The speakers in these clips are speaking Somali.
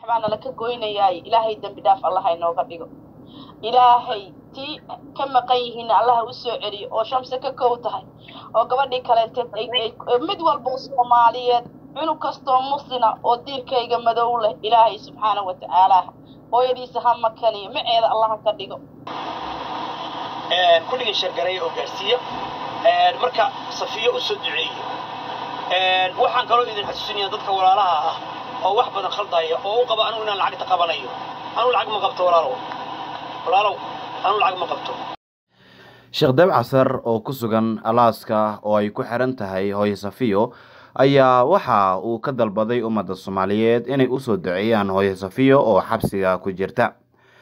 waxbaana laka goynayaay ilaahay dembi dhaaf allah inooga dhigo ilaahay tii ka maqan yihiinna allaha u soo celiyo oo shamse ka kow tahay oo gabadhii kaleeteed mid walba oo soomaaliyeed cunug kastoo muslina oo diirkayga madow leh ilaahay subxaana wa tacaala hooyadiisa ha makaniyo maceeda allaha ka dhigo kulligii shargaray oo gaarsiiya marka safiyo u soo duceeye waxaan kaloo idin xasuusinaya dadka walaalaha ah oo wax badan khaldaya oo u qaba anugu inaan lacagta qabanayo anugu lacag ma qabto walaalow walaalow anugu lacag ma qabto sheekh dabcasar oo ku sugan alaaska oo ay ku xiran tahay hooye safiyo ayaa waxa uu ka dalbaday ummadda soomaaliyeed inay usoo duceeyaan hooye safiyo oo xabsiga ku jirta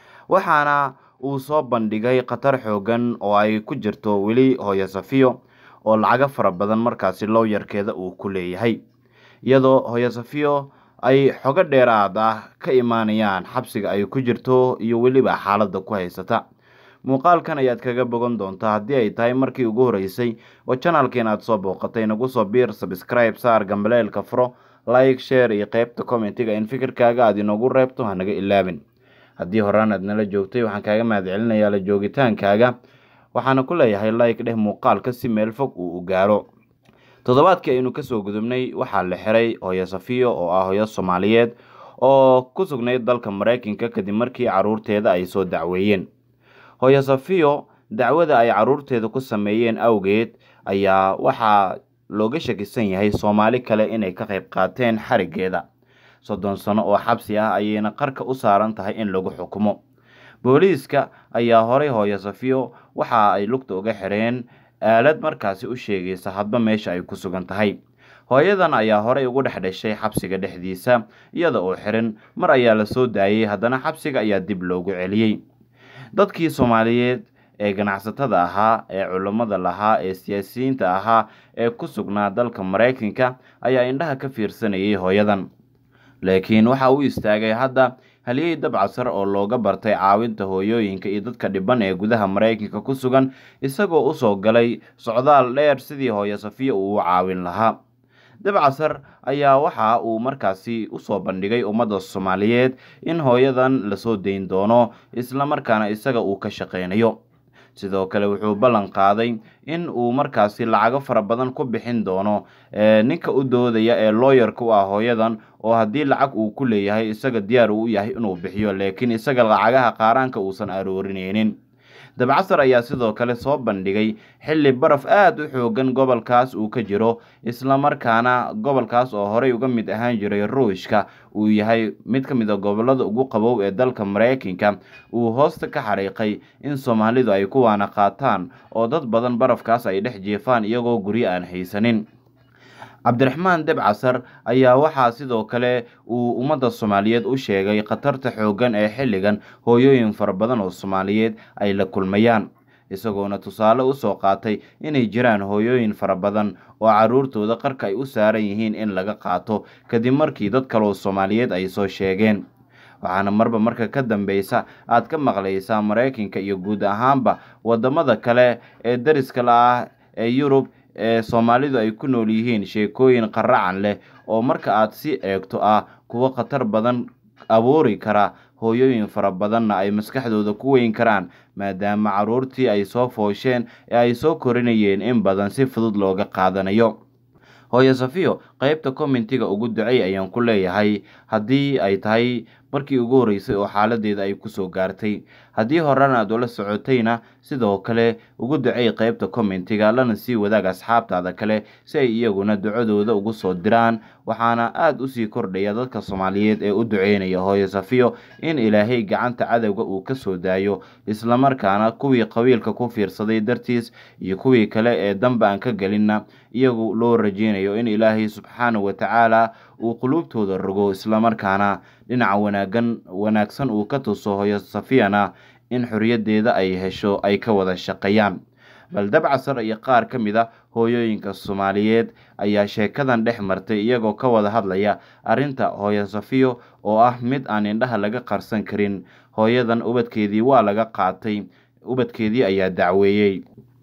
waxaana uu soo bandhigay khatar xoogan oo ay ku jirto weli hooye safiyo oo lacago fara badan markaasi lowyarkeeda uu ku leeyahay iyadoo hooye safiyo ay xogo dheeraad ah ka imaanayaan xabsiga ay ku jirto iyo weliba xaaladda ku haysata muuqaalkan ayaad kaga bogan doontaa haddii ay tahay markii ugu horreysay oo janalkiin aad soo booqatay nagu soo biir sabscribe saar gambaleelka furo like share iyo qeybta commentiga in fikirkaaga aad inoogu reebto hanaga ilaabin haddii horaan aad nala joogtay waxaan kaaga mahad celinayaa la joogitaankaaga waxaana ku leeyahay like dheh muuqaalka si meel fog uu u gaaro toddobaadkii aynu kasoo gudubnay waxaa la xiray hooyo safiyo oo ah hooyo soomaaliyeed oo ku sugnayd dalka maraykanka kadib markii caruurteeda ay soo dacweeyeen hooyo safiyo dacwada ay caruurteeda ku sameeyeen awgeed ayaa waxaa looga shakisan yahay soomaali kale inay ka qayb qaateen xarigeeda soddon sano oo xabsi ah ayayna qarka u saaran tahay in lagu xukumo booliiska ayaa horay hooyo safiyo waxa ay lugta uga xireen aalad markaasi u sheegaysa hadba meesha ay ku sugan tahay hooyadan ayaa horey ugu dhex dhashay xabsiga dhexdiisa iyada oo xiran mar ayaa la soo daayey haddana xabsiga ayaa dib loogu celiyey dadkii soomaaliyeed ee ganacsatada ahaa ee culummada lahaa ee siyaasiyiinta ahaa ee ku sugnaa dalka maraykanka ayaa indhaha ka fiirsanayay hooyadan laakiin waxa uu istaagay hadda haliyey dabcasar oo looga bartay caawinta hooyooyinka iyo dadka dhiban ee gudaha maraykanka ku sugan isagoo usoo galay socdaal dheer sidii hooyo safiyo uu u caawin lahaa dabcasar ayaa waxa uu markaasi usoo bandhigay ummadda soomaaliyeed in hooyadan lasoo dayn doono islamarkaana isaga uu ka shaqaynayo sidoo kale wuxuu ballan qaaday in uu markaasi lacago fara badan ku bixin doono ninka u doodaya ee looyarka u ah hooyadan oo haddii lacag uu ku leeyahay isaga diyaar uu u yahay inuu bixiyo laakiin isaga lacagaha qaaraanka uusan aroorinaynin dabcasar ayaa sidoo kale soo bandhigay xilli baraf aada u xoogan gobolkaas uu ka jiro islamarkaana gobolkaas oo horey uga mid ahaan jiray ruushka uu yahay mid ka mid a gobolada ugu qabow ee dalka maraykanka uu hoosta ka xariiqay in soomaalidu ay ku waana qaataan oo dad badan barafkaas ay dhex jeefaan iyagoo guryo aan haysanin cabdiraxmaan debcasar ayaa waxaa sidoo kale uu ummadda soomaaliyeed u sheegay khatarta xooggan ee xilligan hooyooyin fara badan oo soomaaliyeed ay la kulmayaan isagoona tusaale usoo qaatay inay jiraan hooyooyin fara badan oo caruurtooda qarka ay u saaran yihiin in laga qaato kadib markii dad kaleoo soomaaliyeed ay soo sheegeen waxaana marba marka ka dambeysa aad ka maqlaysaa maraykanka iyo guud ahaanba wadamada kale ee dariska la ah ee yurub ee soomaalidu ay ku nool yihiin sheekooyin qaracan leh oo marka aad si eegto ah kuwo khatar badan abuuri kara hooyooyin fara badanna ay maskaxdooda ku weyn karaan maadaama caruurtii ay soo foosheen ee ay soo korinayeen in badan si fudud looga qaadanayo hooyo safiyo qeybta commentiga ugu ducey ayaan ku leeyahay haddii ay tahay markii ugu horreysay oo xaaladeeda ay kusoo gaartay haddii horena aad ula socotayna sidoo kale ugu ducey qeybta commentiga lana sii wadaag asxaabtaada kale si ay iyaguna ducadooda ugu soo diraan waxaana aada usii kordhaya dadka soomaaliyeed ee u duceynaya hooyo safiyo in ilaahay gacanta cadowga uu ka soo daayo islamarkaana kuwii qabiilka ku fiirsaday dartiis iyo kuwii kale ee danba aan ka gelinna iyagu loo rajeynayo in ilaahay subxaanahu watacaala uu quluubtooda rogo islamarkaana dhinaca wanaagan wanaagsan uu ka tuso hooyo safiyana in xoriyaddeeda ay hesho ay ka wada shaqeeyaan bal dabcasar iyo qaar ka mid a hooyooyinka soomaaliyeed ayaa sheekadan dhex martay iyagoo ka wada hadlaya arrinta hooyo safiyo oo ah mid aan indhaha laga qarsan karin hooyadan ubadkeedii waa laga qaatay ubadkeedii ayaa dacweeyey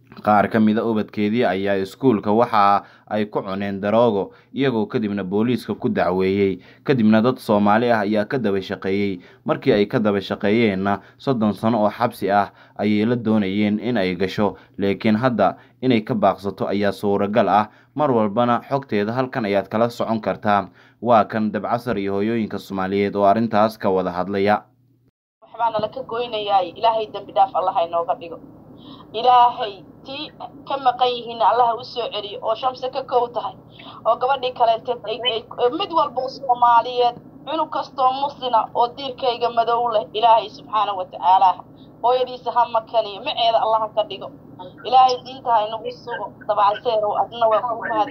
qaar ka mida ubadkeedii ayaa iskuulka waxa ay ku cuneen daroogo iyagoo kadibna booliiska ku dacweeyey kadibna dad soomaali ah ayaa ka daba shaqeeyey markii ay ka daba shaqeeyeenna soddon sano oo xabsi ah ayay la doonayeen in ay gasho laakiin hadda inay ka baaqsato ayaa suuragal ah mar walbana xogteeda halkan ayaad kala socon kartaa waa kan dabcasar iyo hooyooyinka soomaaliyeed oo arrintaas ka wada hadlaya waxbaa nala ka goynayaay ilaahay dembi dhaaf allaha inooga dhigo ilaahay tii ka maqan yihiin allaha u soo celiyo oo shamse ka kow tahay oo gabadhii kaleenteed mid walba soomaaliyeed cunug kastoo muslina oo diirkayga madow leh ilaahay subxaana wa tacaala hooyadiisa ha makaniyo maceeda allaha ka dhigo ilaahay diinta ha inagu sugo dabacseerow adna waa ku mahad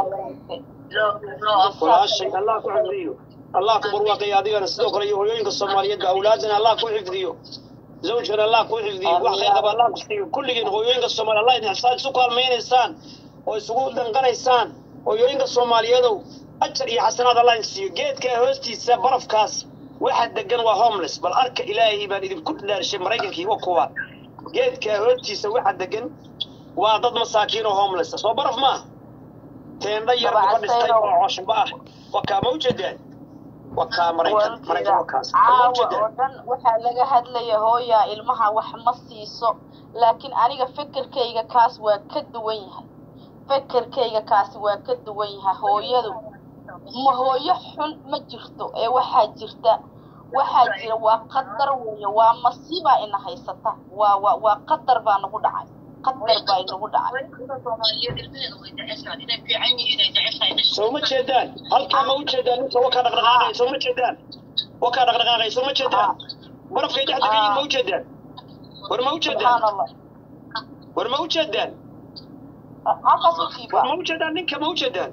walaashay allah ku xifdiyo allah ku barwaaqayo adigana sidoo kale iyo hooyooyinka soomaaliyeedba awlaadana allah ku xifdiyo zawjkan allah ku xifdiyo wax khayqaba allah ku siiyo kulligiin hooyooyinka soomaaliya allah idin xisaan isu kaalmaynaysaan oo isugu danqanaysaan hooyooyinka soomaaliyeedow ajar iyo xasanaad allah idin siiyo geedka hoostiisa barafkaas waxa degan waa homeless bal arka ilaahay baan idinku dhaarshay maraykankii wa kuwa geedka hoostiisa waxa degan waa dad masaakiin oo homeless soo baraf maaha teendha yar ka dhistay oo cooshba ah wakaa ma ujeedaan wakaa maraykan maraykan wakaas caawa oo dhan waxaa laga hadlaya hooyaa ilmaha wax ma siiso laakiin aniga fekerkayga kaas waa ka duwan yahay fekerkayga kaasi waa ka duwan yahay hooyadu ma hooyo xun ma jirto ee waxaa jirta waxaa jira waa qadar weeye waa masiibaa ina haysata waa waa waa qadar baa nagu dhacay qadar baa inagu dhacay soo ma jeedaan halkaa ma ujeedaan ninka wakaa dhaqdhaqaaqay soo ma jeedaan wakaa dhaqdhaqaaqay soo ma jeedaan barafkay dhex degan yihin ma ujeedaan war ma ujeedaan war ma ujeedaan halkaas u jiiba war ma ujeedaan ninka ma ujeedaan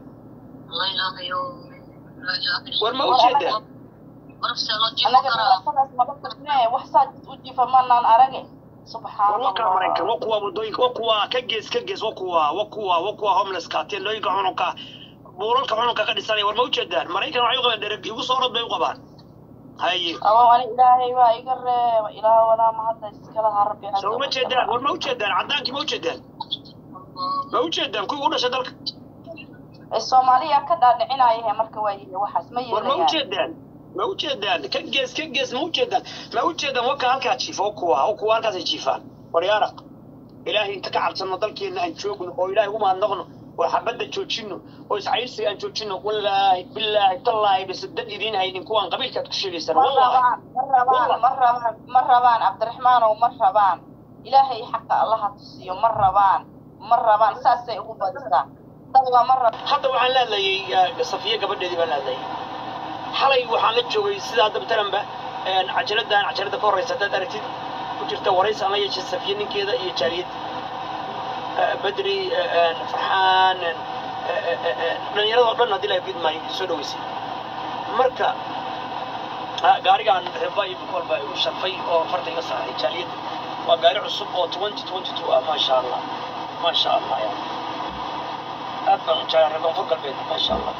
war ma ujeedaan anaga nabadkanaas nabad kasnee wax saa u jiifa manaan arage subxaan war wakaa maraykan wa kuwa wadooyinka wa kuwa ka gees ka gees wa kuwa wa kuwa wa kuwa homelesska teendooyinka xununka buulalka xununka ka dhisanaya war ma ujeedaan maraykan waxay u qabaan dhereg igu soo orod bay u qabaan haye aba ani ilaahay baa iga reeba ilaah wadaa mahadda iskalaha rabbi soo ma jeedaan war ma ujeedaan caddaankii ma ujeedaan ma ujeedaan kuwii u dhashay dalka soomaaliya ka dhaadhicinayahe marka waa yihi waxaas ma war ma yeelayaan ujeedaan ma ujeedaan ka gees ka gees ma ujeedaan ma ujeedaan waka halkaa jiifa o kuwa o kuwa halkaasay jiifaan waryaara ilaahay inta ka cabsano dalkeenna aan joogno oo ilaahay ugu mahadnaqno oo xabadda joojino oo iscayrsiga aan joojino wallaahi bilaahi tallaahi base dad idiin haynin kuwaan qabiilkaad ku sheegaysaan ma wallaahi rabaan ma rabaan ma rabaan ma rabaan cabdiraxmaanow ma rabaan ilaahay xaqa allaha tusiyo ma rabaan ma rabaan saasay ugu badisaa dadba ma rab hadda waxaan la hadlayay safiye gabadheedii baan la hadlayay xalay waxaan la joogay sida hadda matalanba cajaladdan cajalada ka horreysa haddaad aragtid ku jirta waraysi aan la yeeshay safiye ninkeeda iyo jaaliyad bedri farxaan dhallinyaradoo dhan haddii laga gidmaayo soo dhaweysay marka gaarigaan riba iyo walba u sharfay oo farta iga saaray jaaliyadda waa gaari cusub oo twenty twenty two ah maasha allah maasha allah ya aad baan u jeclaa reer koonfur galbeed maasha allah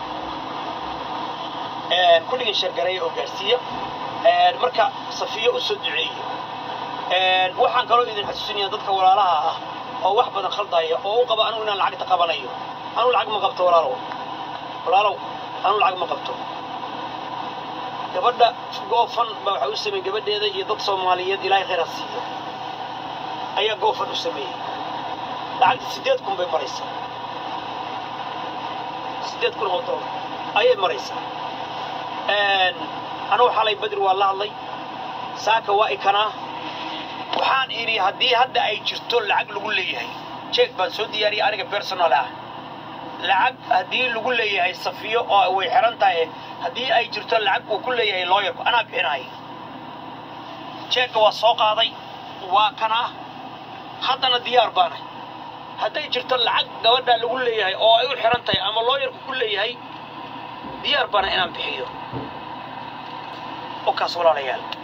kulligii sheergareeya oo gaarsiiya marka safiyo u soo duceeya waxaan kaloo idin xasuusinaya dadka walaalaha ah oo wax badan khaldaya oo u qaba anugu inaan lacagta qabanayo anugu lacag ma qabto walaalow walaalow anugu lacag ma qabto gabadha goofan baa waxaa u sameeyey gabadheeda iyo dad soomaaliyeed ilaahay khayr ha siiyo ayaa goofan u sameeyey lacagta siddeed kun bay maraysaa siddeed kun oo dollar ayay maraysaa anugu xalay badri waa la hadlay saaka waa ikanaa waxaan idhi haddii hadda ay jirto lacag lagu leeyahay jeeg baan soo diyaariyay aniga personal ah lacag haddii lagu leeyahay safiyo oo way xiran tahay haddii ay jirto lacag uu ku leeyahay looyarku anaa bixinaya jeegga waa soo qaaday waa kanaa haddana diyaar baanahay hadday jirto lacag gabadha lagu leeyahay oo ay u xiran tahay ama looyarku ku leeyahay diyaar baana inaan bixiyo oo kaas walaalayaal